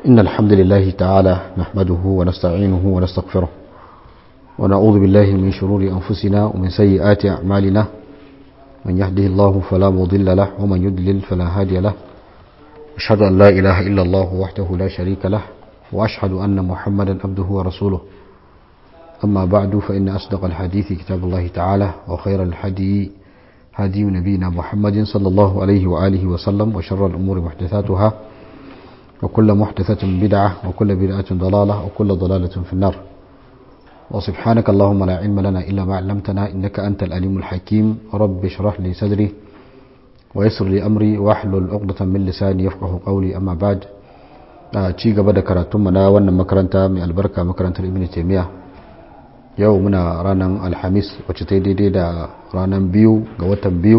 إن الحمد لله تعالى نحمده ونستعينه ونستغفره ونعوذ بالله من شرور أنفسنا ومن سيئات أعمالنا من يهده الله فلا مضل له ومن يضلل فلا هادي له أشهد أن لا إله إلا الله وحده لا شريك له وأشهد أن محمدا عبده ورسوله أما بعد فإن أصدق الحديث كتاب الله تعالى وخير الحدي هدي نبينا محمد صلى الله عليه وآله وسلم وشر الأمور محدثاتها وكل محدثة بدعة وكل بدعة ضلالة وكل ضلالة في النار وسبحانك اللهم لا علم لنا إلا ما علمتنا إنك أنت الأليم الحكيم رب اشرح لي صدري ويسر لي أمري واحلل عقدة من لساني يفقه قولي أما بعد ci gaba da karatunmu na wannan makaranta mai albarka makarantar ibn taimiyya yau muna ranar alhamis wacce ta daidai da ranar biyu ga watan biyu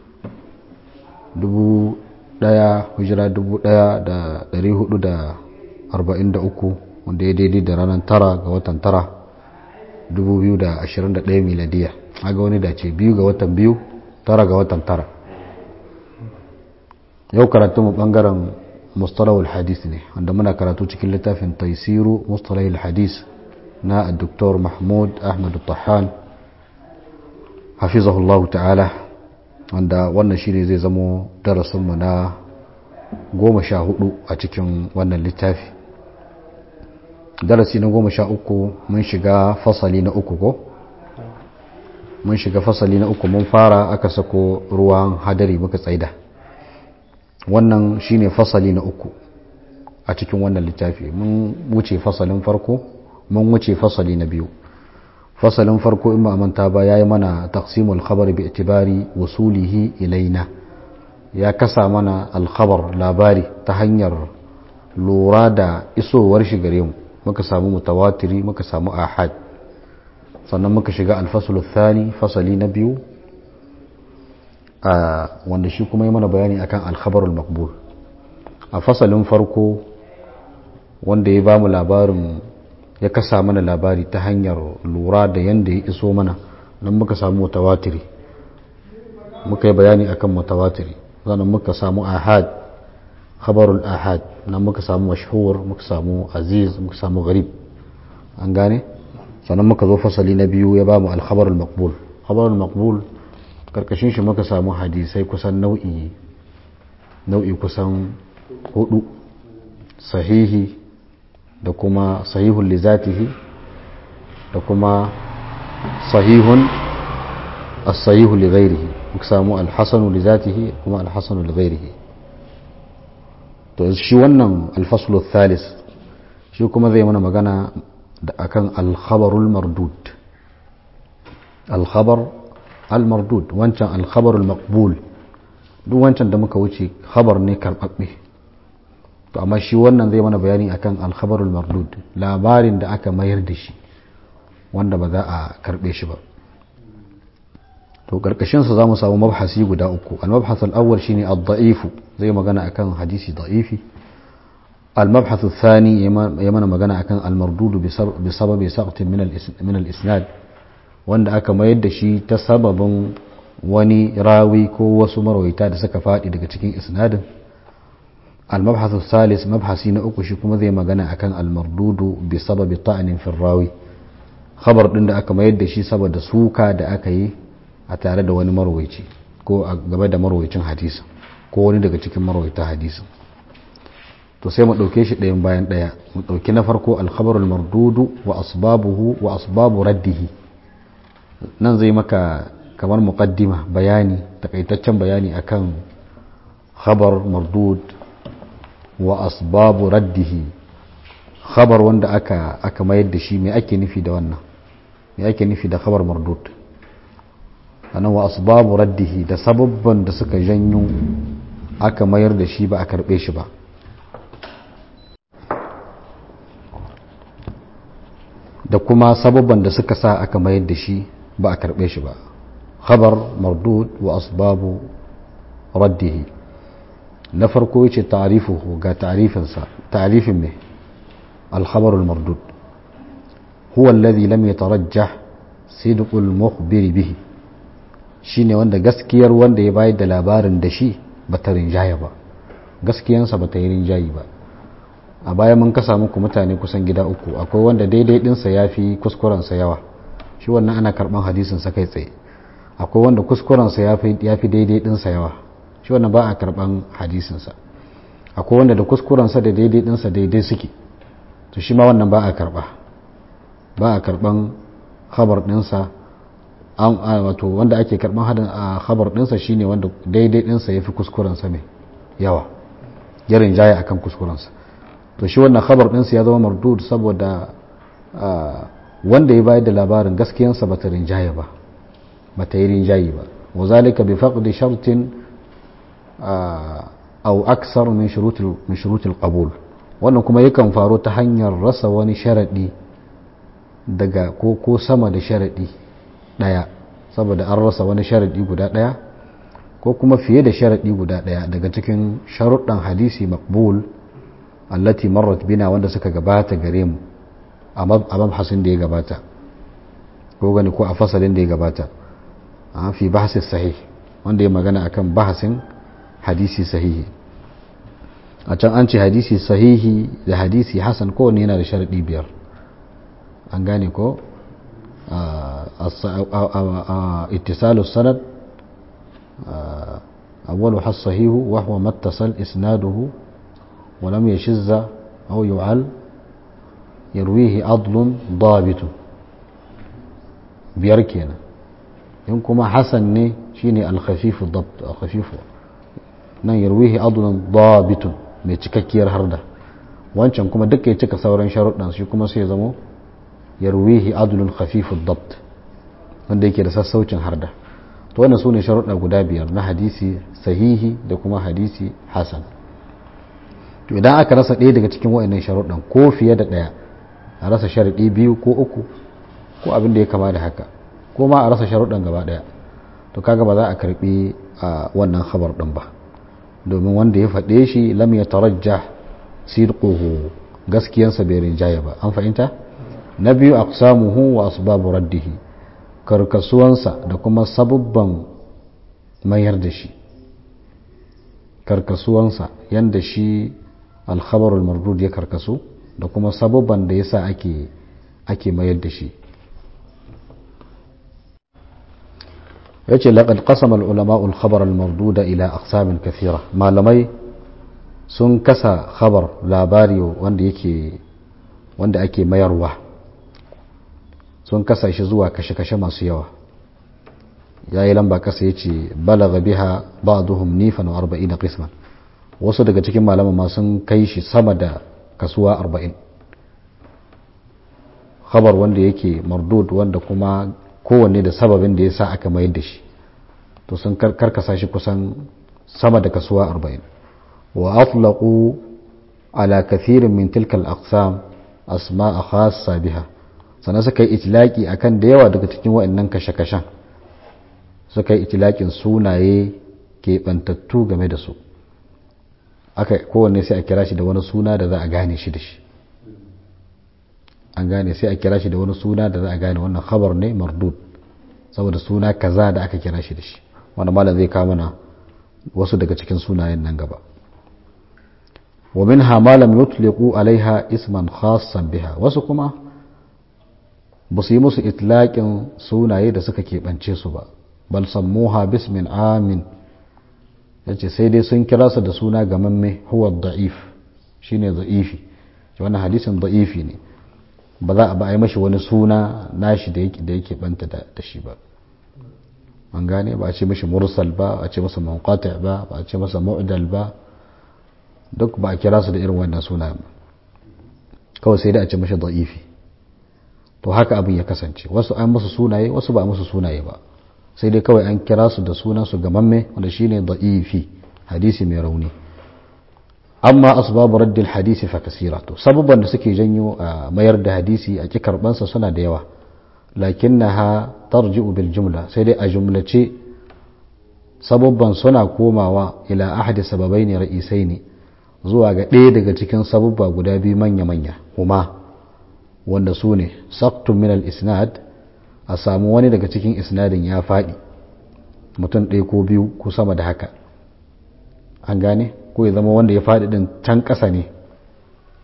dubu daya hijira dubu daya da dari hudu da arba'in da uku wanda ya daidai da ranar tara ga watan tara dubu biyu da ashirin da daya miladiya aga wani dace biyu ga watan biyu tara ga watan tara yau karatunmu bangaren mustalahul hadis ne wanda muna karatu cikin littafin taisiru mustalahul hadis na Dr. Mahmud Ahmad Tahan hafizahullahu ta'ala wanda wannan shi ne zai zamo darasinmu na goma sha hudu a cikin wannan littafi darasi na goma sha uku mun shiga fasali na uku ko mun shiga fasali na uku mun fara aka sako ruwan hadari muka tsaida wannan shine fasali na uku a cikin wannan littafi mun wuce fasalin farko mun wuce fasali na biyu fasalin farko in ba manta ba yayi mana taqsimul khabar bi itibari wasulihi ilaina ya kasa mana alkhabar labari ta hanyar lura da isowar shi gare mu muka samu mutawatiri muka samu ahad sannan muka shiga alfasul thani fasali na biyu a wanda shi kuma yi mana bayani akan alkhabarul makbul a fasalin farko wanda ya ba mu labarin ya kasa mana labari ta hanyar lura da yadda ya iso mana nan muka samu mutawatiri muka yi bayani akan mutawatiri sannan muka samu ahad khabarul ahad nan muka samu mashhur muka samu aziz muka samu gharib an gane sannan muka zo fasali na biyu ya ba mu alkhabarul makbul khabarul makbul karkashin shi muka samu hadisai kusan nau'i nau'i kusan hudu sahihi da kuma sahihun lizatihi da kuma sahihun as-sahihu li ghairihi muka samu al-hasanu lizatihi kuma al-hasanu li ghairihi to shi wannan al-faslu thalis shi kuma zai mana magana da akan al-khabarul mardud al-khabar al-mardud wancan al-khabarul maqbul duk wancan da muka wuce khabar ne karbabbe to amma shi wannan zai mana bayani akan alkhabarul mardud labarin da aka mayar da shi wanda ba za a karbe shi ba to karkashin sa zamu samu mabhasi guda uku al-mabhath al-awwal shine ad-da'if zai magana akan hadisi da'ifi al-mabhath ath-thani ya mana magana akan al-mardud bi sababi saqtin min al-isnad wanda aka mayar da shi ta sababin wani rawi ko wasu marwaita da suka faɗi daga cikin isnadin المبحث الثالث مبحثي na uku shi kuma zai magana akan almardudu bi sababi ta'nin fi rawi khabar din da aka mayar da shi saboda suka da aka yi a tare da wani marwayi ko a gaba da marwayicin hadisi ko wani daga cikin marwayita hadisi to sai mu dauke shi ɗayan bayan ɗaya mu dauki na farko al-khabar al-mardudu wa asbabuhu wa asbabu raddihi nan zai maka kamar muqaddima bayani takaitaccen bayani akan khabar mardud wa asbabu raddihi khabar wanda aka aka mayar da shi me ake nufi da wannan me ake nufi da khabar mardud anan wa asbabu raddihi da sababban da suka janyo aka mayar da shi ba a karbe shi ba da kuma sababban da suka sa aka mayar da shi ba a karbe shi ba khabar mardud wa asbabu raddihi na farko yace ta'rifuhu ga ta'rifinsa ta'rifin me al-khabar al-mardud huwa alladhi lam yatarajjah sidq al-mukhbir bihi shine wanda gaskiyar wanda ya bayar da labarin da shi bata rinjaya ba gaskiyansa bata yi rinjayi ba a baya mun kasa muku mutane kusan gida uku akwai wanda daidai dinsa ya fi kuskurensa yawa shi wannan ana karban hadisinsa kai tsaye akwai wanda kuskurensa ya fi daidai dinsa yawa shi wannan ba a karban hadisinsa akwai wanda da kuskurensa da daidai dinsa daidai suke to shi ma wannan ba a karba ba a karban khabar dinsa an wato wanda ake karban hadin a khabar dinsa shine wanda daidai dinsa yafi kuskurensa mai yawa yarin jaya akan kuskurensa to shi wannan khabar dinsa ya zama mardud saboda wanda ya bayar da labarin gaskiyansa bata rinjaye ba bata yi rinjaye ba wa zalika bi faqdi shartin aw aksar min shurutil min shurutil qabul wannan kuma yakan faru ta hanyar rasa wani sharadi daga ko ko sama da sharadi daya saboda an rasa wani sharadi guda daya ko kuma fiye da sharadi guda daya daga cikin sharuɗan hadisi maqbul allati marrat bina wanda suka gabata gare mu a mabhasin da ya gabata ko gani ko a fasalin da ya gabata a fi bahasi sahih wanda ya magana akan bahasin hadisi sahihi a can an ce hadisi sahihi da hadisi hasan kowane yana da sharaɗi biyar an gane ko ittisalus sanad awwalu has sahihu wa huwa mattasal isnaduhu wa lam yashizza aw yu'al yarwihi adlun dabitu biyar kenan in kuma hasan ne shine al-khafifu dabt al-khafifu nan yarwihi adlun dabitun mai cikakkiyar harda wancan kuma duka ya cika sauran sharuɗan shi kuma sai ya zamo yarwihi adlun khafifu dabt wanda yake da sassaucin harda to wannan sune sharuɗa guda biyar na hadisi sahihi da kuma hadisi hasan to idan aka rasa ɗaya daga cikin wa'annan sharuɗan ko fiye da ɗaya a rasa sharaɗi biyu ko uku ko abin da ya kama da haka ko ma a rasa sharuɗan gaba ɗaya to kaga ba za a karɓi wannan khabar ɗin ba domin wanda ya faɗe shi lam ya tarajja sidquhu gaskiyansa bai rinjaya ba an fahimta na biyu aqsamuhu wa asbabu raddihi karkasuwansa da kuma sabubban mayar da shi karkasuwansa yanda shi alkhabarul mardud ya karkasu da kuma sabubban da yasa ake ake mayar da shi yace laqad qasama al-ulama al-khabar al-mardud ila aqsam kathira malamai sun kasa khabar labari wanda yake wanda ake mayarwa sun kasa shi zuwa kashe-kashe masu yawa yayi lamba kasa yace balagha biha ba'dhum nifan wa 40 qisman wasu daga cikin malaman ma sun kai shi sama da kasuwa 40 khabar wanda yake mardud wanda kuma kowanne da sababin da ya sa aka mayar da shi to sun karkasa shi kusan sama da kasuwa arba'in wa atlaqu ala kathirin min tilka al-aqsam asma'a khassa biha sannan suka yi itlaki akan da yawa daga cikin waɗannan kashe-kashen suka yi itlakin sunaye keɓantattu game da su aka kowanne sai a kira shi da wani suna da za a gane shi da shi an gane sai a kira shi da wani suna da za a gane wannan khabar ne mardud saboda suna kaza da aka kira shi da shi wanda malam zai kawo mana wasu daga cikin sunayen nan gaba wa minha ma lam yutliqu alaiha isman khassan biha wasu kuma ba su yi musu itlaqin sunaye da suka keɓance su ba bal sammuha bismin amin yace sai dai sun kira su da suna gamamme huwa da'if shine da'ifi wannan hadisin da'ifi ne ba za a ba a yi mashi wani suna nashi da yake banta da shi ba an gane ba a ce mashi mursal ba a ce masa manqati ba ba a ce masa mu'dal ba duk ba a kira su da irin wannan suna ba kawai sai da a ce mashi da'ifi to haka abin ya kasance wasu an musu sunaye wasu ba a musu sunaye ba sai dai kawai an kira su da sunan su gamamme wanda shine da'ifi hadisi mai rauni amma asbabu raddil hadisi fa kasira to sababban da suke janyo a mayar da hadisi a ki karbansa suna da yawa lakinnaha tarji'u bil jumla sai dai a jumlace sababban suna komawa ila ahadi sababaini ra'isaini zuwa ga ɗaya daga cikin sababba guda biyu manya manya kuma wanda su ne saktun min al isnad a samu wani daga cikin isnadin ya faɗi mutum ɗaya ko biyu ko sama da haka an gane ko ya zama wanda ya faɗi ɗin can ƙasa ne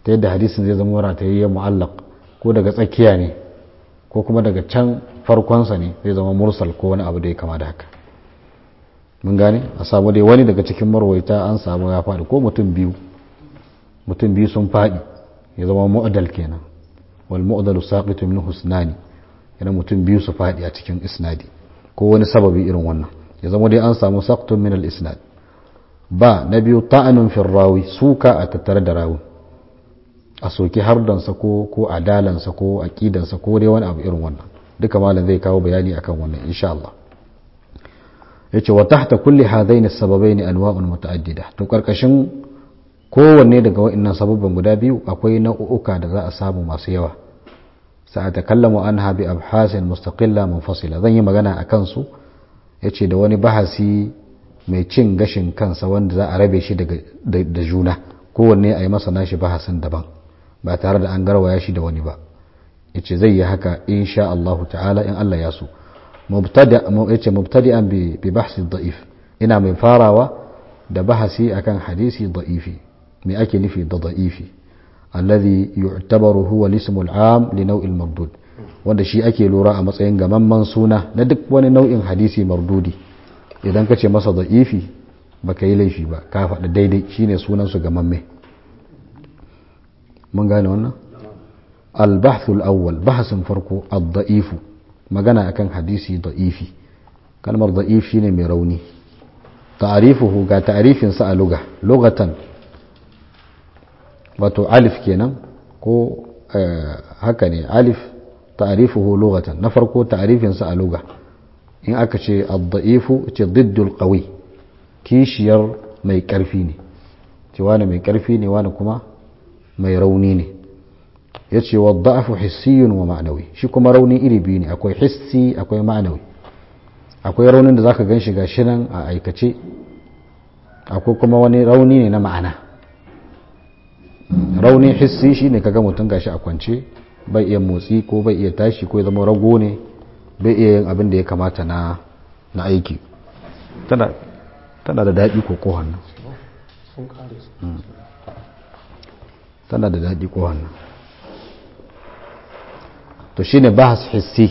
ta yadda hadisin zai zama ratayayye mu'allaq ko daga tsakiya ne ko kuma daga can farkonsa ne zai zama mursal ko wani abu da ya kama da haka mun gane a samu dai wani daga cikin marwaita an samu ya faɗi ko mutum biyu mutum biyu sun faɗi ya zama mu'adal kenan wal mu'adalu saqitu min husnani yana mutum biyu su faɗi a cikin isnadi ko wani sababi irin wannan ya zama dai an samu saqtun min al isnad ba na biyu ta'anun fi rawi suka a tattare da rawi a soki hardansa ko ko adalansa ko aqidansa ko dai wani abu irin wannan duka malam zai kawo bayani akan wannan insha Allah yace wa tahta kulli hadain as-sababain anwa'un muta'addida to karkashin kowanne daga wa'annan sababban guda biyu akwai nau'uka da za a samu masu yawa sa'atakallamu anha bi abhasin mustaqilla munfasila zan yi magana akan su yace da wani bahasi mai cin gashin kansa wanda za a rabe shi da juna kowanne a yi masa nashi bahasin daban ba tare da an garwaya shi da wani ba yace zai yi haka insha Allah ta'ala in Allah ya so yace mubtadi'an bi bahsi da'if ina mai farawa da bahasi akan hadisi da'ifi me ake nufi da da'ifi alladhi yu'tabaru huwa al-ismu al-'am li naw'il mardud wanda shi ake lura a matsayin gamamman suna na duk wani nau'in hadisi mardudi idan ka ce masa da'ifi baka yi laifi ba ka faɗi daidai shine sunan su gamamme mun gane wannan al-bahth al-awwal bahasin farko ad-da'ifu magana akan hadisi da'ifi kalmar da'if shine mai rauni ta'arifuhu ga ta'arifin sa a lugha lughatan wato alif kenan ko haka ne alif ta'arifuhu lughatan na farko ta'arifin sa a lugha in aka ce ad-da'ifu ce diddul qawi kishiyar mai karfi ne ce wani mai karfi ne wani kuma mai rauni ne ya ce wa da'afu hissiyun wa ma'anawi shi kuma rauni iri biyu ne akwai hissi akwai ma'anawi akwai raunin da zaka gan shi ga shi nan a aikace akwai kuma wani rauni ne na ma'ana rauni hissi shi ne kaga mutum gashi a kwance bai iya motsi ko bai iya tashi ko ya zama rago ne bai iya yin abin da ya kamata na na aiki tana da daɗi ko ko hannu tana da daɗi ko hannu to shine bahas hissi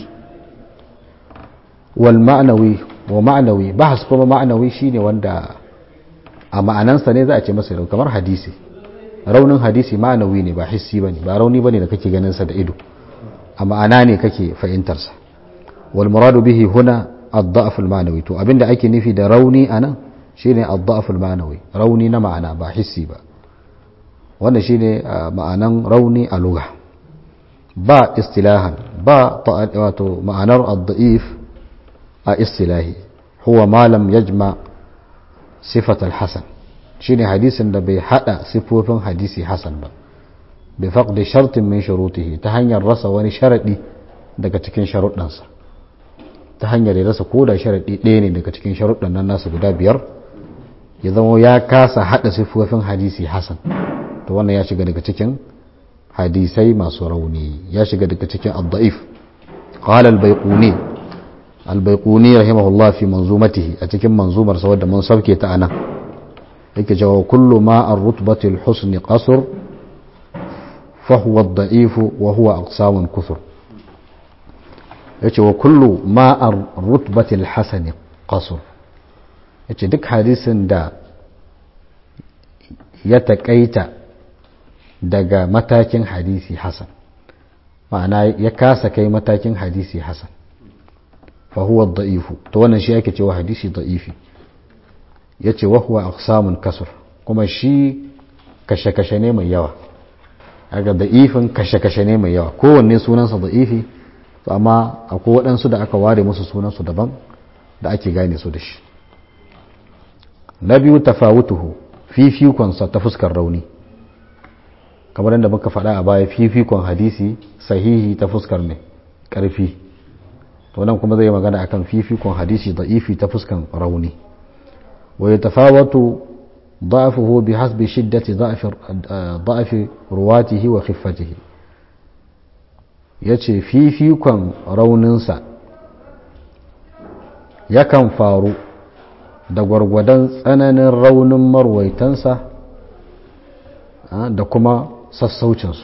wal ma'nawi wa ma'nawi bahas kuma ma'nawi shine wanda a ma'anansa ne za a ce masa rauni kamar hadisi raunin hadisi ma'nawi ne ba hissi bane ba rauni bane da kake ganin sa da ido a ma'ana ne kake fahimtar sa wal muradu bihi huna ad-da'f al-ma'nawi to abinda ake nufi da rauni anan shine ad-da'f al-ma'nawi rauni na ma'ana ba hissi ba wannan shine ma'anan rauni a lugha ba istilahan ba wato ma'anar ad-da'if a istilahi huwa ma lam yajma sifat al-hasan shine hadisin da bai hada sifofin hadisi hasan ba bi faqdi shartin min shurutihi ta hanyar rasa wani sharadi daga cikin sharuɗansa ta hanyar ya rasa koda sharadi ɗaya ne daga cikin sharuɗan nan nasu guda biyar ya zama ya kasa hada sifofin hadisi hasan to wannan ya shiga daga cikin hadisai masu rauni ya shiga daga cikin ad-da'if qala al-bayquni al-bayquni rahimahullah fi manzumatihi a cikin manzumar sa wadda mun sauke ta anan yake cewa kullu ma ar-rutbati al-husn qasr fa huwa ad-da'if wa huwa aqsamun kuthur yace wa kullu ma ar-rutbati al-hasan qasr yace duk hadisin da ya taƙaita daga matakin hadisi hasan ma'ana ya kasa kai matakin hadisi hasan fa huwa da'ifu to wannan shi ake cewa hadisi da'ifi yace wa huwa aqsamun kasr kuma shi kashe-kashe ne mai yawa aga da'ifin kashe-kashe ne mai yawa kowanne sunansa da'ifi to amma akwai waɗansu da aka ware musu sunansu daban da ake gane su da shi na biyu tafawutuhu fifikonsa ta fuskar rauni kamar yadda muka faɗa a baya fifikon hadisi sahihi ta fuskar mai ƙarfi to nan kuma zai magana akan fifikon hadisi da'ifi ta fuskan rauni wa yatafawatu ضعفه بحسب شدة ضعف ضعف رواته وخفته yace fifikon rauninsa yakan faru da gwargwadon tsananin raunin marwaitansa da kuma sassaucinsu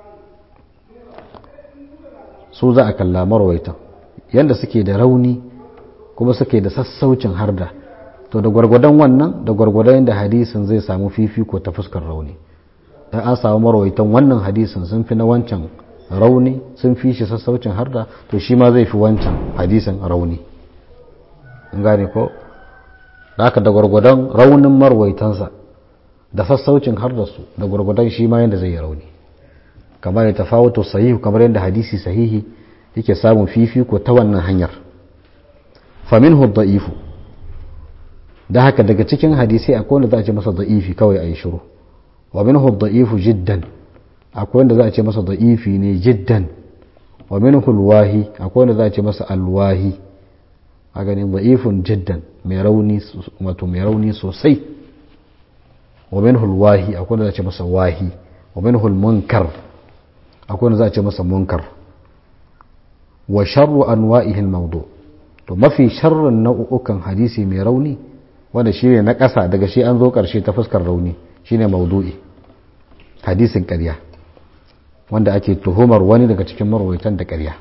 su za a kalla marwaitan yadda suke da rauni kuma suke da sassaucin harda to da gwargwadon wannan da gwargwadon yadda hadisin zai samu fifiko ta fuskar rauni dan an samu marwaitan wannan hadisin sun fi na wancan rauni sun fi shi sassaucin harda to shi ma zai fi wancan hadisin rauni in gane ko da haka da gwargwadon raunin marwaitansa da sassaucin hardarsu da gwargwadon shi ma yadda zai yi rauni kamar ya tafawuto sahihu kamar yadda hadisi sahihi yake samun fifiko ta wannan hanyar faminhu da'ifu da haka daga cikin hadisi akwai wanda za a ce masa da'ifi kawai a yi shiru wa minhu da'ifu jiddan akwai wanda za a ce masa da'ifi ne jiddan wa minhu alwahi akwai wanda za a ce masa alwahi a ganin da'ifun jiddan mai rauni wato mai rauni sosai wa minhu alwahi akwai wanda za a ce masa wahi wa minhu almunkar akwai wanda za a ce masa munkar wa sharru anwa'ihi almawdu to mafi sharrin nau'ukan hadisi mai rauni wanda shine na ƙasa daga shi an zo ƙarshe ta fuskar rauni shine maudu'i hadisin ƙarya wanda ake tuhumar wani daga cikin marwaitan da ƙarya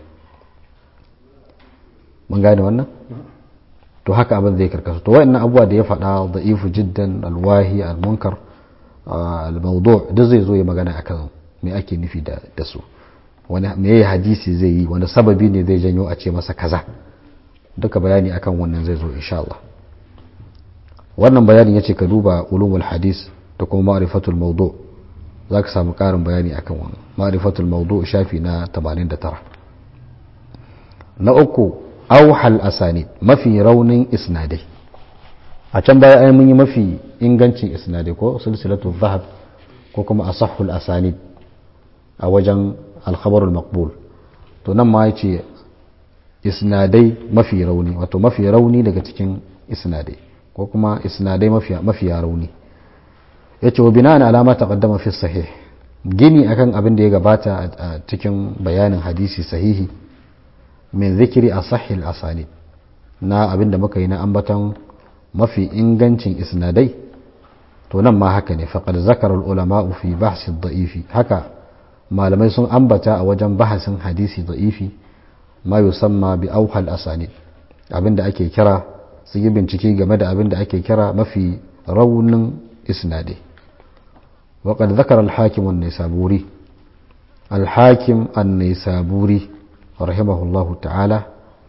mun gane wannan to haka abin zai karkasu to wa'annan abubuwa da ya faɗa da'ifu jiddan alwahi almunkar almaudu duk zai zo ya magana akan me ake nufi da su wani me hadisi zai yi wani sababi ne zai janyo a ce masa kaza duka bayani akan wannan zai zo insha Allah wannan bayanin yace ka duba ulumul hadis da kuma ma'rifatul mawdu zaka samu karin bayani akan wannan ma'rifatul mawdu shafi na 89 na uku auhal asanid mafi raunin isnadai a can baya ai mun yi mafi ingancin isnadai ko silsilatul zahab ko kuma asahhul asanid a wajen alkhabarul maqbul to nan ma yace isnadai mafi rauni wato mafi rauni daga cikin isnadai ko kuma isnadai mafiya rauni ya ce wa bina'an alama taqaddama fi sahih gini akan abin da ya gabata a cikin bayanin hadisi sahihi min zikiri a sahil asani na abin da muka yi na ambatan mafi ingancin isnadai to nan ma haka ne faqad zakara ulama'u fi bahsi da'ifi haka malamai sun ambata a wajen bahasin hadisi da'ifi ma yusamma bi auhal asanid abin da ake kira su yi bincike game da abin da ake kira mafi raunin isnadi waƙad zakar alhakim an-nisaburi alhakim an-nisaburi rahimahullahu ta'ala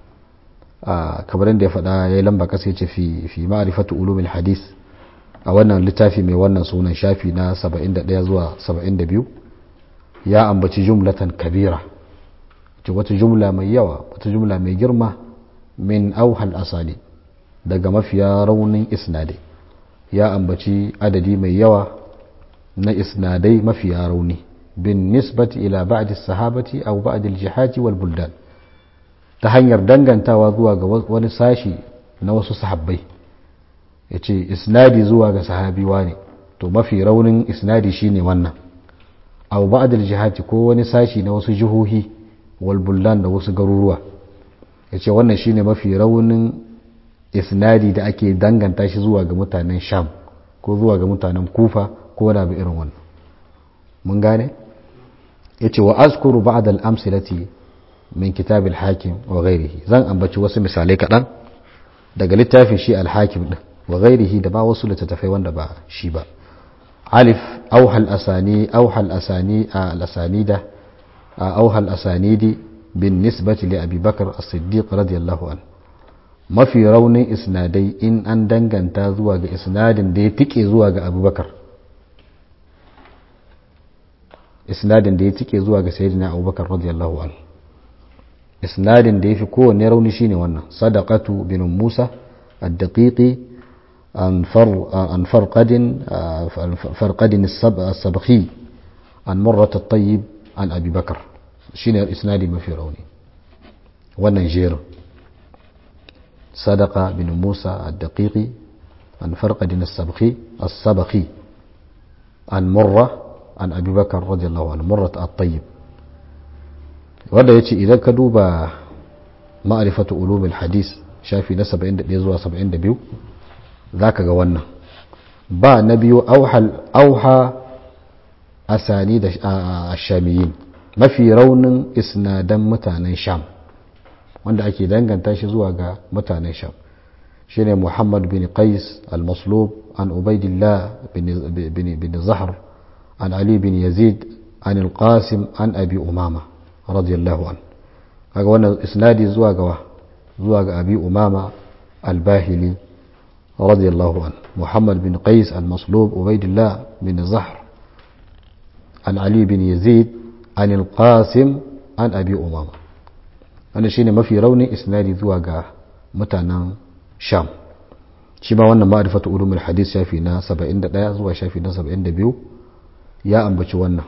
kamar da ya faɗa ya yi lamba kasa ce fi fi ma'rifatu ulumil hadis a wannan littafi mai wannan sunan shafi na 71 zuwa 72 ya ambaci jumlatan kabira ce wata jumla mai yawa wata jumla mai girma min auhal asali daga mafiya raunin isnadai ya ambaci adadi mai yawa na isnadai mafiya rauni bin nisbati ila ba'di sahabati aw ba'di al-jihati wal buldan ta hanyar dangantawa zuwa ga wani sashi na wasu sahabbai yace isnadi zuwa ga sahabi ne to mafi raunin isnadi shine wannan aw ba'di al-jihati ko wani sashi na wasu jihohi wal buldan da wasu garuruwa yace wannan shine mafi raunin isnadi da ake danganta shi zuwa ga mutanen sham ko zuwa ga mutanen kufa ko wani abu irin wannan mun gane ya ce wa azkuru ba'd al-amsilati min kitab al-hakim wa ghairihi zan ambaci wasu misalai kaɗan daga littafin shi al-hakim din wa ghairihi da ba wasu littattafai wanda ba shi ba alif auhal asani auhal asani al-asanida auhal asanidi bin nisbati li abi bakr as-siddiq radiyallahu anhu mafi raunin isnadai in an danganta zuwa ga isnadin da ya tike zuwa ga abubakar isnadin da ya tike zuwa ga sayyidina abubakar radiyallahu anhu isnadin da ya fi kowanne rauni shine wannan sadaqatu bin musa ad-daqiqi an farqadin farqadin as-sabhi an murrat at-tayyib an abi bakar shine isnadi mafi rauni wannan jerin صدقة بن موسى الدقيقي عن فرقد السبخي السبخي عن مرة عن أبي بكر رضي الله عنه مرة الطيب wanda ya ce idan ka duba ma'arifatu ulumul hadis shafi na 71 zuwa 72 za ka ga wannan ba na biyu auha asani da ashamiyin mafi raunin isnadan mutanen sham wanda ake danganta shi zuwa ga mutanen sham shine muhammad bin qais al-maslub an ubaidillah bin zahr an ali bin yazid an al-qasim an abi umama radiyallahu an kaga wannan isnadi zuwa ga zuwa ga abi umama al-bahili radiyallahu an muhammad bin qais al-maslub ubaidillah bin zahr an ali bin yazid an al-qasim an abi umama wannan shine mafi raunin isnadi zuwa ga mutanen sham shi ma wannan ma'rifatu ulumul hadith shafi na 71 zuwa shafi na 72 ya ambaci wannan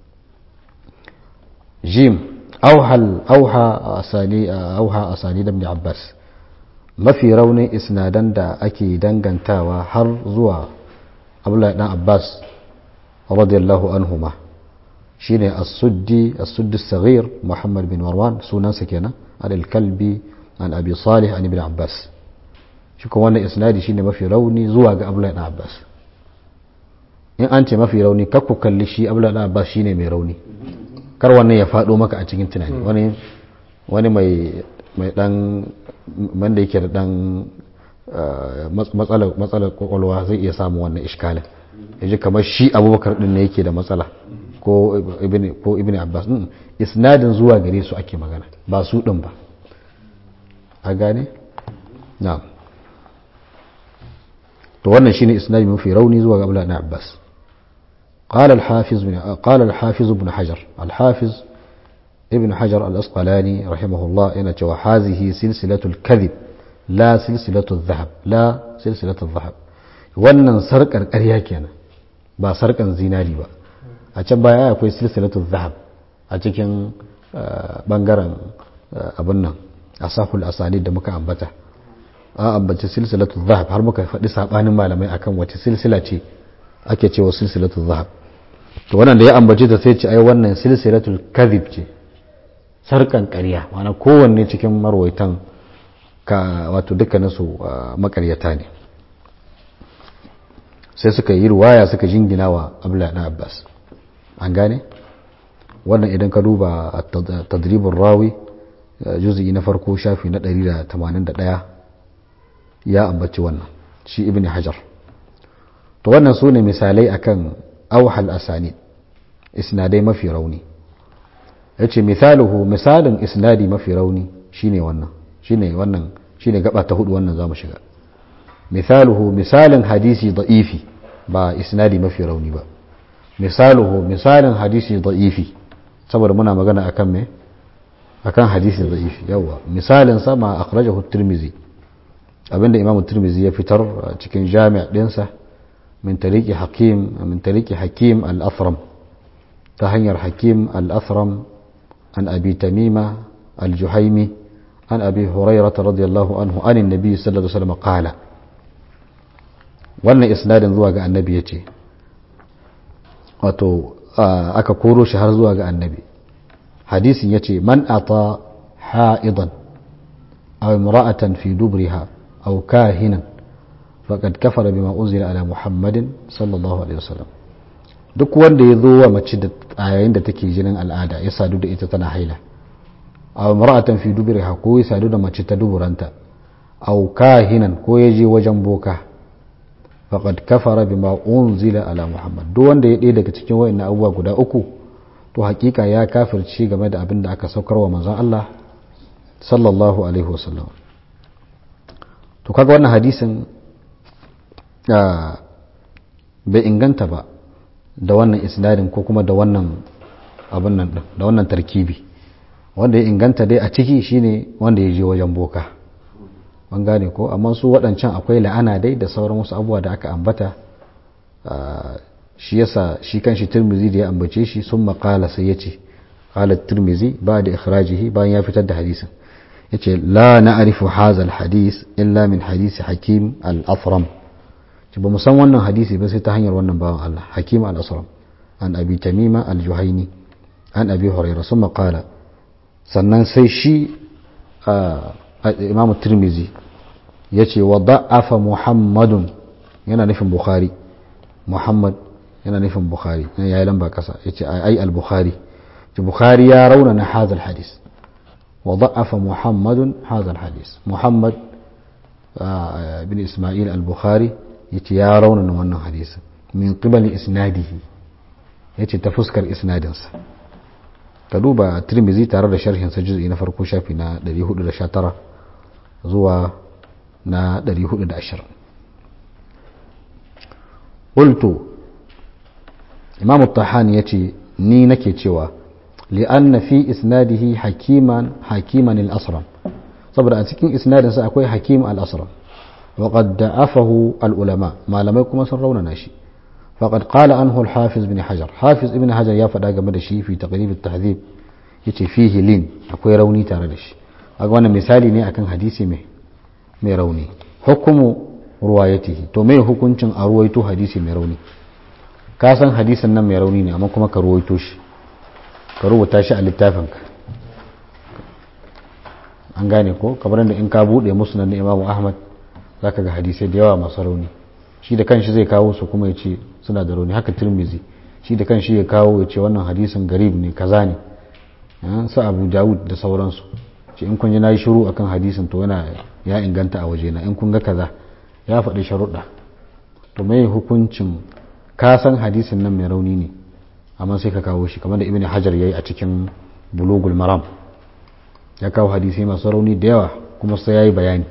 jim auhal auha asani auha asani da ibn abbas mafi raunin isnadan da ake dangantawa har zuwa abdullahi dan abbas radiyallahu anhuma shine as-suddi as-suddi as-saghir muhammad bin marwan sunansa kenan al-kalbi an abi salih an ibn abbas shi kuma wannan isnadi shine mafi rauni zuwa ga abdullahi dan abbas in an ce mafi rauni kakku kalli shi abdullahi dan abbas shine mai rauni kar wannan ya fado maka a cikin tunani wani wani mai mai dan wanda yake da dan matsalar matsalar kwakwalwa zai iya samu wannan iskalin yaji kamar shi abubakar din ne yake da matsala ko ibn ko ibn abbas din isnadin zuwa gare su ake magana ba su din ba a gane na'am to wannan shine isnadi mafi rauni zuwa ga Abdullah ibn Abbas قال الحافظ بن قال الحافظ ابن حجر الحافظ ابن حجر الأسقلاني رحمه الله إن هذه سلسلة الكذب لا سلسلة الذهب لا سلسلة الذهب wannan sarkar ƙarya kenan ba sarkan zinari ba a can baya akwai silsilatu zahab a cikin bangaren abin nan asaful asani da muka ambata an ambaci silsilatu zahab har muka faɗi sabanin malamai akan wace silsila ce ake cewa silsilatu zahab to wannan da ya ambaci ta sai ce ai wannan silsilatul kadhib ce sarkan ƙarya ma'ana kowanne cikin marwaitan ka wato dukkanin su makaryata ne sai suka yi ruwaya suka jingina wa abla na abbas an gane wannan idan ka duba tadribin rawi juzi na farko shafi na 181 ya ambaci wannan shi ibn hajar to wannan su ne misalai akan auhal asani isnadai mafi rauni ya ce misaluhu misalin isnadi mafi rauni shine wannan shine wannan shine gaba ta hudu wannan zamu shiga misaluhu misalin hadisi da'ifi ba isnadi mafi rauni ba misaluhu misalin hadisi da'ifi saboda muna magana akan me akan hadisi da'ifi yawa misalin sama akhrajahu at-tirmidhi abinda imamu tirmidhi ya fitar cikin jami' dinsa min tariqi hakim min tariqi hakim al-athram ta hanyar hakim al-athram an abi tamima al-juhaimi an abi hurairah radiyallahu anhu an annabi sallallahu alaihi wasallam qala wannan isnadin zuwa ga annabi yace wato aka koro shi har zuwa ga annabi hadisin yace man ata ha'idan aw imra'atan fi dubriha aw kahinan faqad kafara bima unzila ala muhammadin sallallahu alaihi wasallam duk wanda ya zo wa mace da yayin da take jinin al'ada ya sadu da ita tana haila aw imra'atan fi dubriha ko ya sadu da mace ta duburanta aw kahinan ko ya je wajen boka faqad kafara bima unzila ala muhammad duk wanda ya ɗaya daga cikin wayannan abubuwa guda uku to hakika ya kafirci game da abin da aka saukar wa manzon Allah sallallahu alaihi wasallam to kaga wannan hadisin bai inganta ba da wannan isnadin ko kuma da wannan abin nan da wannan tarkibi wanda ya inganta dai a ciki shine wanda ya je wajen boka an gane ko amma su waɗancan akwai la'ana dai da sauran wasu abubuwa da aka ambata shi yasa shi kan shi turmizi da ya ambace shi sun maƙala sai ya ce ƙalar turmizi ba da ikhrajihi bayan ya fitar da hadisin ya ce la na arifu hazal hadis illa min hadisi hakim al-afram ce ba san wannan hadisi ba sai ta hanyar wannan bawan Allah hakim al-asram an abi tamima al-juhaini an abi hurairah sun maƙala sannan sai shi imam turmizi ya ce wa da'afa muhammadun yana nufin bukhari muhammad yana nufin bukhari ya yi lamba kasa ya ce ai al-bukhari ce bukhari ya rauna na hazal hadis wa da'afa muhammadun hazal hadis muhammad bin ismail al-bukhari ya ce ya rauna na wannan hadisin min qibali isnadihi ya ce ta fuskar isnadinsa ka duba tirmizi tare da sharhin sa juz'i na farko shafi na 419 zuwa na 420 qultu imam at-tahani yace ni nake cewa li'anna fi isnadihi hakiman hakiman al-asram saboda a cikin isnadin sa akwai hakim al-asram wa qad da'afahu al-ulama malamai kuma sun raunana shi فقد قال عنه الحافظ بن حجر حافظ ابن حجر ya faɗa game da shi fi taqrib at-tahdhib yace fihi lin akwai rauni tare da shi aga wannan misali ne akan hadisi mai mai rauni hukumu ruwayatihi to mai hukuncin a ruwaito hadisi mai rauni ka san hadisin nan mai rauni ne amma kuma ka ruwaito shi ka rubuta shi a littafinka an gane ko kamar da in ka bude musnad na Imam Ahmad zaka ga hadisai da yawa masu rauni shi da kanshi zai kawo su kuma ya ce suna da rauni haka tirmizi shi da kanshi ya kawo ya ce wannan hadisin garib ne kaza ne su abu dawud da sauransu ce in kun ji na yi shiru akan hadisin to yana ya inganta a wajena in kun ga kaza ya faɗi sharuɗa to mai hukuncin ka san hadisin nan mai rauni ne amma sai ka kawo shi kamar da ibn hajar ya yi a cikin bulugul maram ya kawo hadisai masu rauni da yawa kuma sai ya yi bayani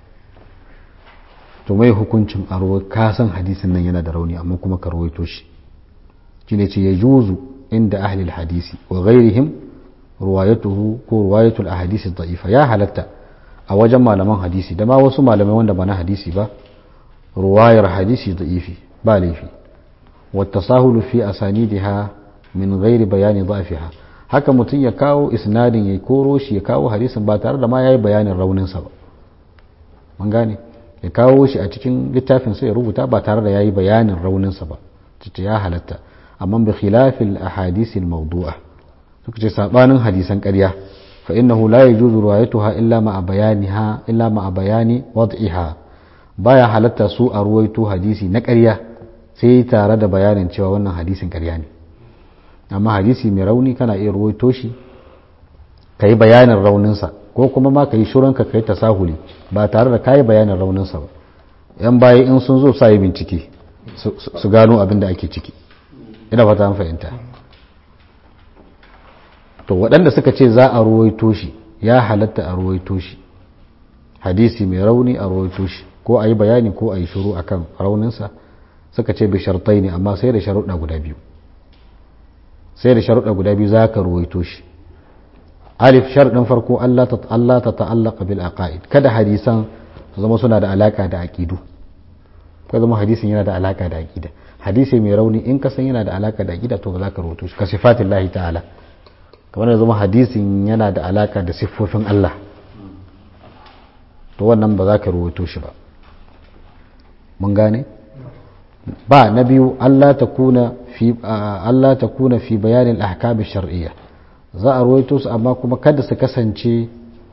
to mai hukuncin a ka san hadisin nan yana da rauni amma kuma ka rawaito shi shine ce ya juzu inda ahlil hadisi wa ghairihim ruwayatuhu ko ruwayatul ahadisi da'ifa ya halatta a wajen malaman hadisi da ma wasu malamai wanda ba na hadisi ba ruwayar hadisi da'ifi ba laifi والتساهل في أسانيدها من غير بيان ضعفها haka mutum ya kawo isnadin ya koro shi ya kawo hadisin ba tare da ma ya yi bayanin rauninsa ba mun gane ya kawo shi a cikin littafin sai ya rubuta ba tare da ya yi bayanin rauninsa ba ta ya halatta amma bi khilafil ahadisi mawdu'a suka ce sabanin hadisan ƙarya fa innahu la yajuzu riwayatuha illa ma bayaniha illa ma bayani wad'iha baya halatta su a ruwaito hadisi na ƙarya sai tare da bayanin cewa wannan hadisin ƙarya ne amma hadisi mai rauni kana iya ruwaito shi ka yi bayanin rauninsa ko kuma ma ka yi shuranka ka yi tasahuli ba tare da ka yi bayanin rauninsa ba yan baya in sun zo sa yi bincike su gano abin da ake ciki ina fata an fahimta to waɗanda suka ce za a ruwaito shi ya halatta a ruwaito shi hadisi mai rauni a ruwaito shi ko a yi bayani ko a yi shuru akan rauninsa suka ce bi shartai ne amma sai da sharuɗa guda biyu sai da sharuɗa guda biyu za ka ruwaito shi alif sharɗin farko Allah ta ta'allaka bil aqaid kada hadisan su zama suna da alaka da aqidu ka zama hadisin yana da alaka da aqida hadisi mai rauni in ka san yana da alaka da aqida to ba za ka ruwaito shi ka sifatin lahi ta'ala kamar da zama hadisin yana da alaka da siffofin Allah to wannan ba za ka ruwaito shi ba mun gane ba na biyu Allah ta kuna fi Allah ta kuna fi bayanin ahkam shar'iyya za a ruwaito su amma kuma kada su kasance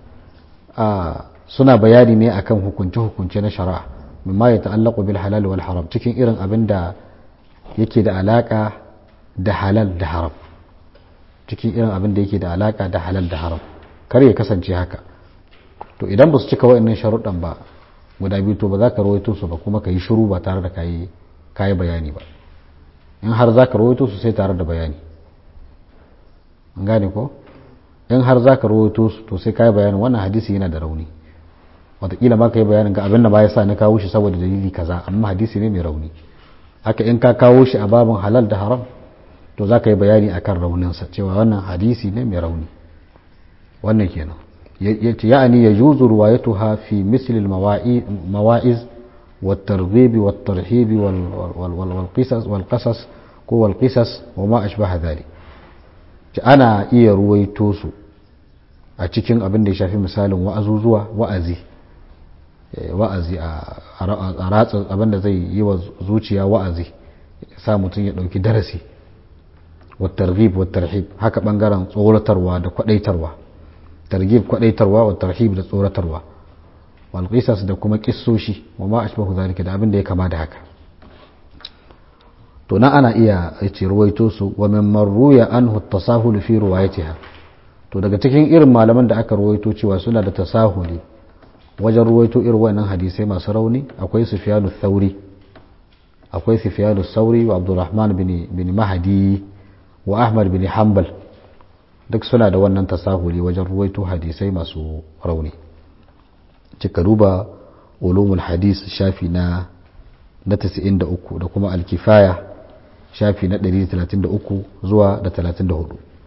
suna bayani ne akan hukunce hukunce na shari'a mimma ya ta'allaqu bil halal wal haram cikin irin abin da yake da alaka da halal da haram cikin irin abin da yake da alaka da halal da haram kar ya kasance haka to idan ba su cika wa'annan sharuɗan ba guda biyu to ba za ka rawaito su ba kuma ka yi shiru ba tare da ka yi bayani ba in har za ka rawaito su sai tare da bayani an gane ko in har za ka rawaito su to sai ka yi bayanin wannan hadisi yana da rauni wataƙila ma ka yi bayanin ga abin da ba ya sa na kawo shi saboda dalili kaza amma hadisi ne mai rauni haka in ka kawo shi a babin halal da haram to za ka yi bayani akan rauninsa cewa wannan hadisi ne mai rauni wannan kenan يعني يجوز روايتها في مثل المواعظ والترغيب والترهيب والقصص والقصص والقصص وما أشبه ذلك أنا إيه رويتوسو a cikin abin da ya shafi misalin wa'azuzuwa wa'azi wa'azi a ratsa abin da zai yi wa zuciya wa'azi sa mutum ya ɗauki darasi wa targhib wa tarhib haka ɓangaren tsoratarwa da kwaɗaitarwa targhib kwadaitarwa wa tarhib da tsoratarwa wal qisas da kuma kissoshi wa ma ashbahu zalika da abin da ya kama da haka to na ana iya ce ruwaito su wa min marruya anhu tasahul fi ruwayatiha to daga cikin irin malaman da aka ruwaito cewa suna da tasahuli wajen ruwaito irin wannan hadisai masu rauni akwai sufyanu thauri akwai sufyanu sauri wa abdurrahman bin bin mahdi wa ahmad bin hanbal duk suna da wannan tasahuli wajen ruwaito hadisai masu rauni cika duba ulumul hadis shafi na na 93 da kuma alkifaya shafi na 133 zuwa da 34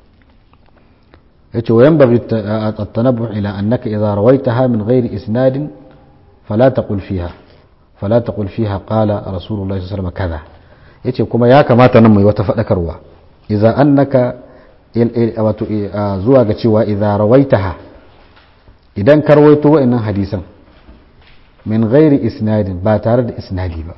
yace wayan bari at-tanabbu ila annaka idha rawaitaha min ghairi isnadin fala taqul fiha fala taqul fiha qala rasulullahi sallallahu alaihi wasallam kaza yace kuma ya kamata nan mai wata fadakarwa idza annaka wato zuwa ga cewa idza rawaitaha idan ka rawaito wa'annan hadisan min ghairi isnadin ba tare da isnadi ba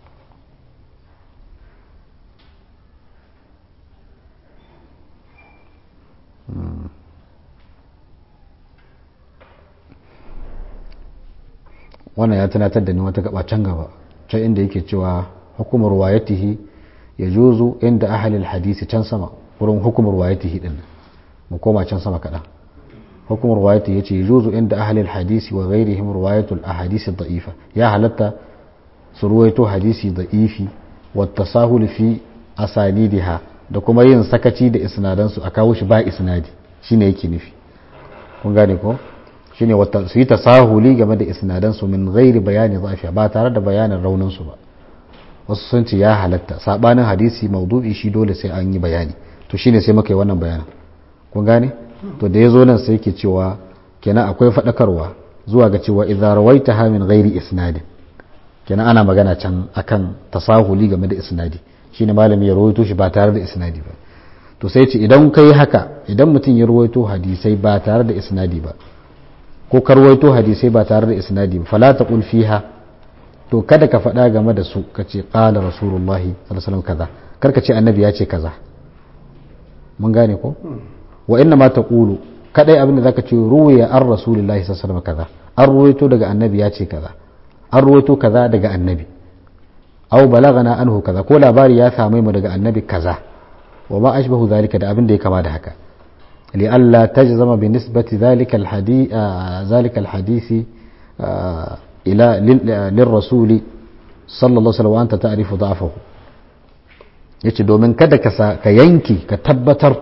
wannan ya tunatar da ni wata gaba can gaba can inda yake cewa hukumar wayatihi ya juzu inda ahalil hadisi can sama wurin hukumar wayatihi din mu koma can sama kaɗan hukumar wayatihi ya ce ya juzu inda ahalil hadisi wa ghairihim ruwayatul ahadisi da'ifa ya halatta su ruwaito hadisi da'ifi wa tasahul fi asanidiha da kuma yin sakaci da isnadansu a kawo shi ba isnadi shine yake nufi kun gane ko shine wata su yi tasahuli game da isnadansu min ghairi bayani zafiya ba tare da bayanin rauninsu ba wasu sun ce ya halatta sabanin hadisi maudu'i shi dole sai an yi bayani to shine sai muka yi wannan bayanin kun gane to da ya zo nan sai yake cewa kenan akwai faɗakarwa zuwa ga cewa idza rawaitaha min ghairi isnadin kenan ana magana can akan tasahuli game da isnadi shine malami ya rawaito shi ba tare da isnadi ba to sai ce idan kai haka idan mutum ya rawaito hadisai ba tare da isnadi ba ko karwaito hadisai ba tare da isnadi ba fala taqul fiha to kada ka faɗa game da su ka ce qala rasulullahi sallallahu alaihi wasallam kaza kar ka ce annabi ya ce kaza mun gane ko wa inna ma taqulu kadai abin da zaka ce ruwiya an rasulullahi sallallahu alaihi wasallam kaza an ruwaito daga annabi ya ce kaza an ruwaito kaza daga annabi aw balagana anhu kaza ko labari ya same mu daga annabi kaza wa ma ashbahu zalika da abin da ya kama da haka لئلا تجزم بنسبة ذلك الحديث آه ذلك الحديث آه إلى للرسول صلى الله عليه وسلم وأنت تعرف ضعفه yace domin kada ka yanke ka tabbatar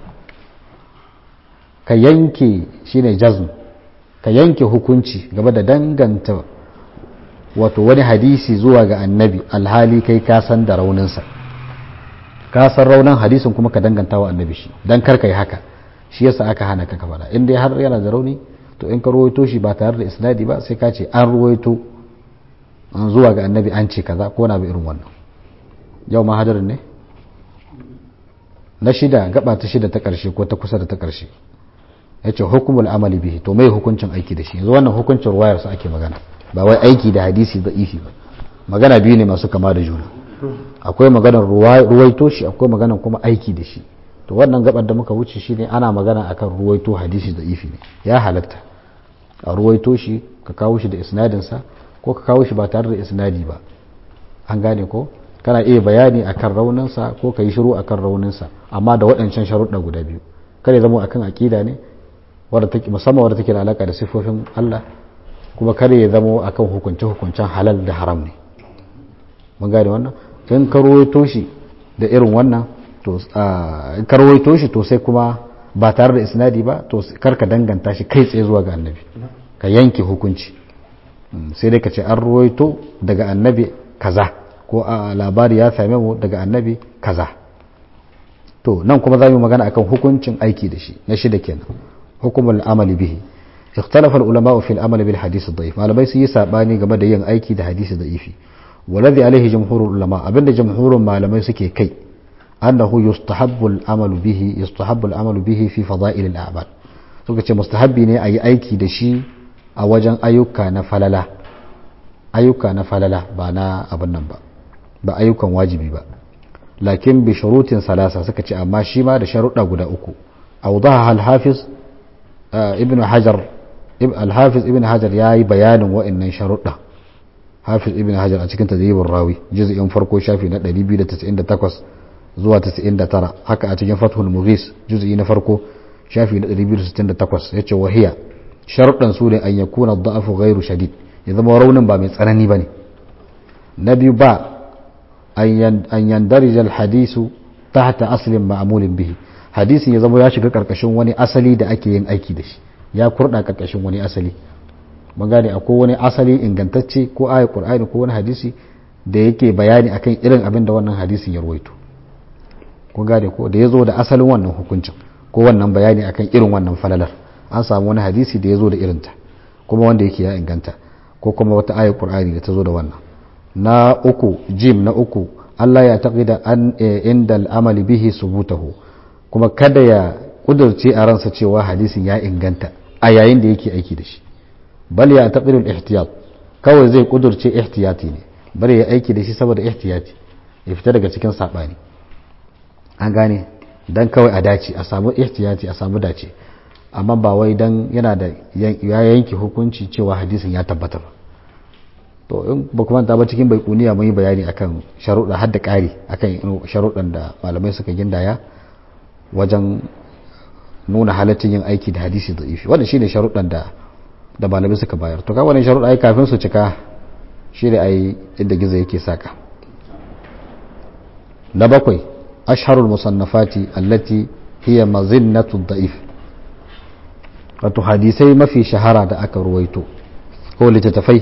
ka yanke shine jazm ka yanke hukunci game da danganta wato wani hadisi zuwa ga annabi alhali kai ka san da rauninsa ka san raunin hadisin kuma ka danganta wa annabi shi dan kar ka yi haka shi yasa aka hana ka faɗa in dai har yana da rauni to in ka ruwaito shi ba tare da isnadi ba sai ka ce an ruwaito an zuwa ga annabi an ce kaza ko na bi irin wannan yau ma hadarin ne na shida gaba ta shida ta karshe ko ta kusa da ta karshe ya ce hukumul amali bihi to mai hukuncin aiki da shi yanzu wannan hukuncin ruwayar sa ake magana ba wai aiki da hadisi da ifi ba magana biyu ne masu kama da juna akwai maganar ruwaito shi akwai maganar kuma aiki da shi to wannan gabar da muka wuce shine ana magana akan ruwaito hadisi da ifi ne ya halatta a ruwaito shi ka kawo shi da isnadinsa ko ka kawo shi ba tare da isnadi ba an gane ko kana iya bayani akan rauninsa ko ka yi shiru akan rauninsa amma da waɗancan sharuɗa guda biyu kare zama akan aƙida ne musamman wadda take da alaƙa da siffofin Allah kuma kare ya zama akan hukunce hukuncen halal da haram ne mun gane wannan in ka ruwaito shi da irin wannan to karwaito shi to sai kuma ba tare da isnadi ba to karka danganta shi kai tsaye zuwa ga annabi ka yanke hukunci sai dai ka ce an ruwaito daga annabi kaza ko a labari ya same mu daga annabi kaza to nan kuma za mu magana akan hukuncin aiki da shi na shida kenan hukumul amali bihi اختلف العلماء في العمل بالحديث الضعيف malamai sun yi sabani game da yin aiki da hadisi da'ifi والذي عليه جمهور العلماء abinda jumhurun malamai suke kai أنه يستحب العمل به يستحب العمل به في فضائل الأعمال suka ce mustahabbi ne a yi aiki da shi a wajen ayyuka na falala ayyuka na falala ba na abin nan ba ba ayyukan wajibi ba lakin bi shurutin salasa suka ce amma shi ma da sharuɗa guda uku awdaha al-hafiz ibn hajar al-hafiz ibn hajar yayi bayanin wa'annan sharuɗa hafiz ibn hajar a cikin tadribin rawi juz'in farko shafi na 298 zuwa 99 haka a cikin fathul mughis juz'i na farko shafi na 268 yace wahiya sharuɗan su ne an yakuna da'afu ghairu shadid ya zama raunin ba mai tsanani bane na biyu ba an yandarija alhadisu tahta aslin ma'mulin bihi hadisin ya zama ya shiga karkashin wani asali da ake yin aiki da shi ya kurda karkashin wani asali mun gane akwai wani asali ingantacce ko ayat qur'ani ko wani hadisi da yake bayani akan irin abin da wannan hadisin ya ruwaito kun gane ko da ya zo da asalin wannan hukuncin ko wannan bayani akan irin wannan falalar an samu wani hadisi da ya zo da irinta kuma wanda yake ya inganta ko kuma wata ayat qur'ani da ta zo da wannan na uku jim na uku Allah ya taqida an inda al'amali bihi subutahu kuma kada ya kudurce a ransa cewa hadisin ya inganta a yayin da yake aiki da shi bal ya taqidul ihtiyat kawai zai kudurce ihtiyati ne bari ya aiki da shi saboda ihtiyati ya fita daga cikin sabani an gane dan kawai a dace a samu ihtiyati a samu dace amma ba wai dan yana da ya yanke hukunci cewa hadisin ya tabbata ba to in ba kuma ta ba cikin baikuniya mun yi bayani akan sharuɗa har da ƙari akan sharuɗan da malamai suka gindaya wajen nuna halaccin yin aiki da hadisi da ifi wannan shine sharuɗan da da malamai suka bayar to ka wannan sharuɗa ai kafin su cika shine ai inda gizo yake saka na bakwai asharul musannafati allati hiya mazinnatu da'if wato hadisai mafi shahara da aka ruwaito ko littattafai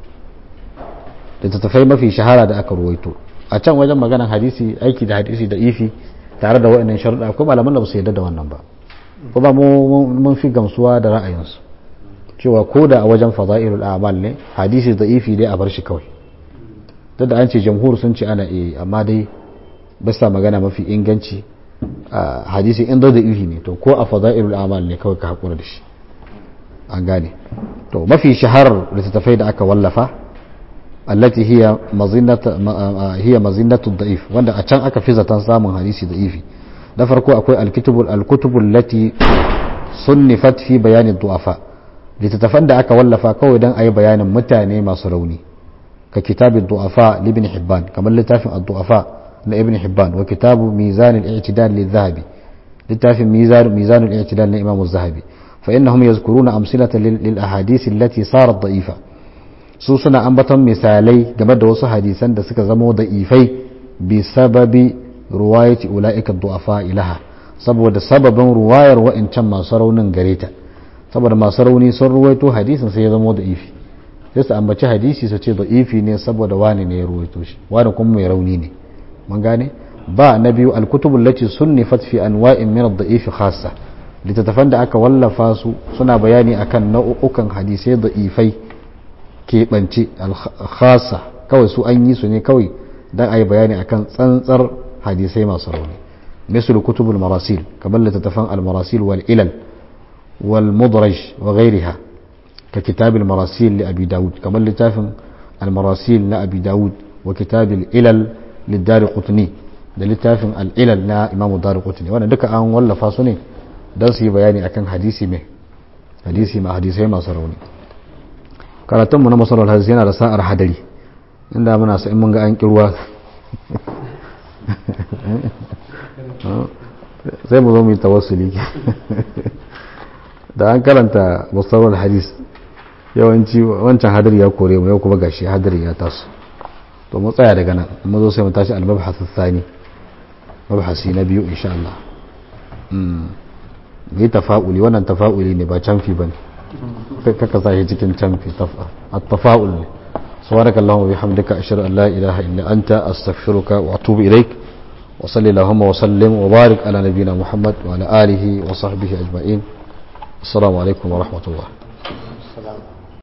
littattafai mafi shahara da aka ruwaito a can wajen maganar hadisi aiki da hadisi da ifi tare da waɗannan sharuɗa akwai malaman da ba su yarda da wannan ba kuma mun fi gamsuwa da ra'ayinsu cewa ko da a wajen fada'ilul a'mal ne hadisi da ifi dai a bar shi kawai duk da an ce jamhur sun ce ana eh amma dai bisa magana mafi inganci hadisi in da ifi ne to ko a fada'ilul a'mal ne kawai ka hakura da shi an gane to mafi shaharar littattafai da aka wallafa allati hiya mazinnatu hiya mazinnatu da'if wanda a can aka fi zaton samun hadisi da'ifi da farko akwai alkutubul alkutubul lati sunnifat fi bayanin du'afa littattafan da aka wallafa kawai don a yi bayanin mutane masu rauni ka kitabin du'afa libin hibban kamar littafin ad-du'afa na ibn hibban wa kitabu mizan al-i'tidal lidh-dhahabi littafin mizan mizan al-i'tidal na imam az-zahabi fa innahum yazkuruna amsilatan lil ahadith allati sarat da'ifa su suna ambaton misalai game da wasu hadisan da suka zama da'ifai bi sababi ruwayati ula'ika du'afa ilaha saboda sababin ruwayar wa'incan masu raunin gare ta saboda masu rauni sun ruwaito hadisin sai ya zama da ifi sai su ambaci hadisi su ce da ifi ne saboda wani ne ya ruwaito shi wani kuma mai rauni ne mun gane ba na biyu alkutubul lati sunnifat fi anwa'in min ad-da'if khassa littattafan da aka wallafa su suna bayani akan nau'ukan hadisai da ifai keɓance khassa kawai su an yi su ne kawai dan a yi bayani akan tsantsar hadisai masu rauni misal kutubul marasil kamar littattafan al-marasil wal ilal wal mudraj wa ghairiha ka kitab al-marasil li abi daud kamar littafin al-marasil na abi daud wa kitab al-ilal lidari qutni da littafin al-ilal na imamu dari qutni wannan duka an wallafa su ne dan su yi bayani akan hadisi mai hadisi ma hadisai masu rauni karatunmu na masarar hadisi yana da sa'ar hadari inda muna sa in mun ga an kirwa sai mu zo mu yi tawassuli da an karanta musamman hadis yawanci wancan hadari ya kore mu yau kuma gashi hadari ya taso to mu tsaya daga nan mu zo sai mu tashi al-mabhath ath-thani mabhasi na biyu insha Allah mm yi tafa'uli wannan tafa'uli ne ba canfi bane kaka sa shi cikin canfi at-tafa'ul ne سبحانك اللهم وبحمدك أشهد أن لا إله إلا أنت أستغفرك وأتوب إليك وصلي اللهم وسلم وبارك على نبينا محمد وعلى آله وصحبه أجمعين السلام عليكم ورحمة الله السلام